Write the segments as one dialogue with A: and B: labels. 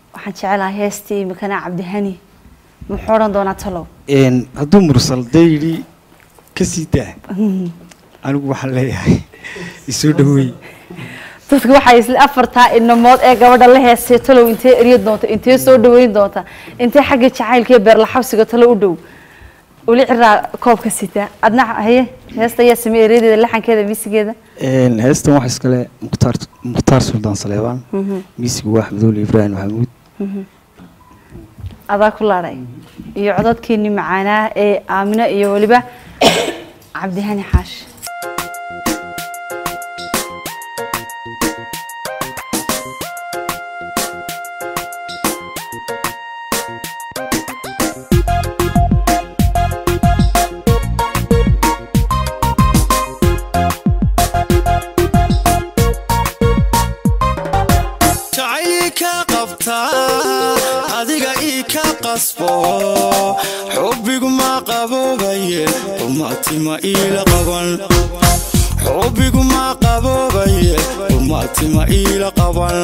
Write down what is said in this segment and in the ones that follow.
A: waxaan jecelahay heestii imikana cabdihani muxuu odhan doonaa talow
B: Een, hadduu mursal dee yidhi ka sii daa anigu waxaan leeyahay isoo dhaweey
A: dadka waxay isla afartaa inamood ee gabadha la heestay talow intee erya doonta intee soo dhaweyn doonta intee xagga jacaylka iyo beerlaxabsiga talo u dhow uli ciraa koobka sita adna haye heesta ayaa sameeyey eryadeeda laxankeeda misigeeda
B: Een, heestan waxa iskale mukhtaar mukhtaar suldaan saleebaan miisigu waa axmedoole ibraahim maxamuud
A: adaa ku laadhay iyo codadkeenii macaanaa ee aamino iyo weliba cabdihani xaashi
C: jacayli ka qabtaa adiga ii ka qasbo xubbigu ma qaboobaye umaatima iila qaban xubbigu ma qaboobaye umaatima iila qaban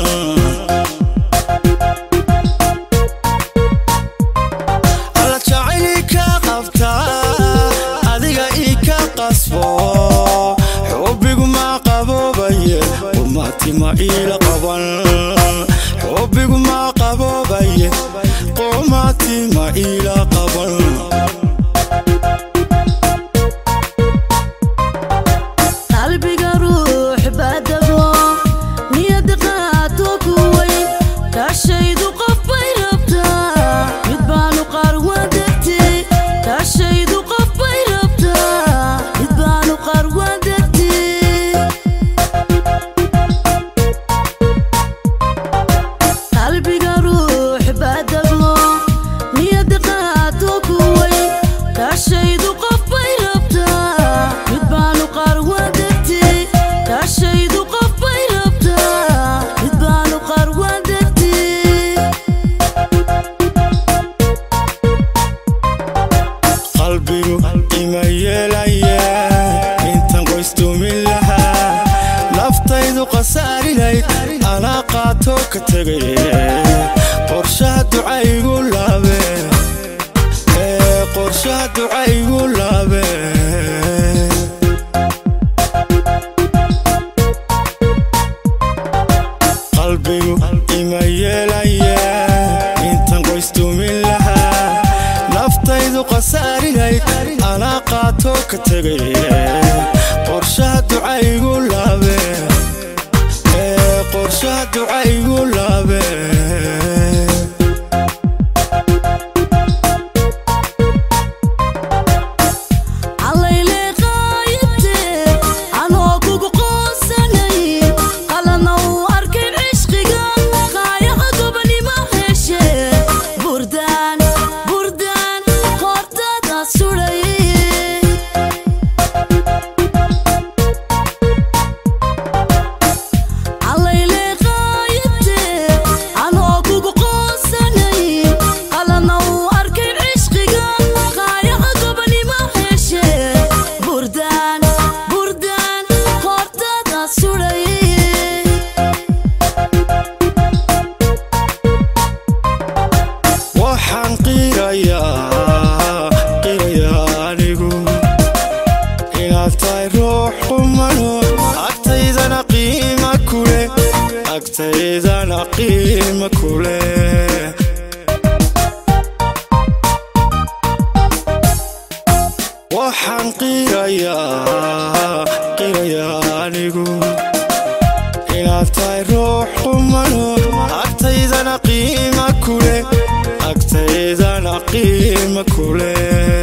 C: alla jacayli ka qabtaa adiga ii ka qasbo xubbigu ma qaboobaye umaatima iila qaban xubbigu ma qaboobaye qumaatima iila qaban
D: qalbiga ruux baadabo niyada qaato ku weyn kaashaydu qof bay rabtaa mid baanu qarwan degtay kaashaydu qof bay rabtaa mid baanu qarwan degtay qalbiga ruux baadabo niyada qaato ku weyn kaashaydu qof bay rabtaa mid baanu qarwan degtay kaashaydu qof bay rabtaa mid baanu qarwan degtay
C: qalbigu ima yeelaya intan qoystumin lahaa naftaydu qasaarilayd anaa qaato ka tegay qorshaha ducaygu laabe ee qorshaha ducaygu laabe qalbigu ima yeelaya intan qoystumin lahaa naftaydu qasaarilayd anaa qaato ka tegay qorshaha ducaygu laabe ee qorshaha ducaygu laabe
D: allayle qaayibte anoo kugu qoonsanay qalana uu arkay cishqiga qaayaha gobanima heshe burdaan burdaan qoortada sudhay allayle qaayibte anoo kugu qoonsanay qalana uu arkay cishqiga qaayaha gobanima heshe burdaan burdaan qoortada sudhay
C: waxaan qirayaa qirayaa anigu inaad tahay ruux qumano agtaydana qiima kule agtaydana qiima kule waxaan qirayaa qirayaa anigu inaad tahay ruux qumano agtaydana qiima kule agtaydana qiima kule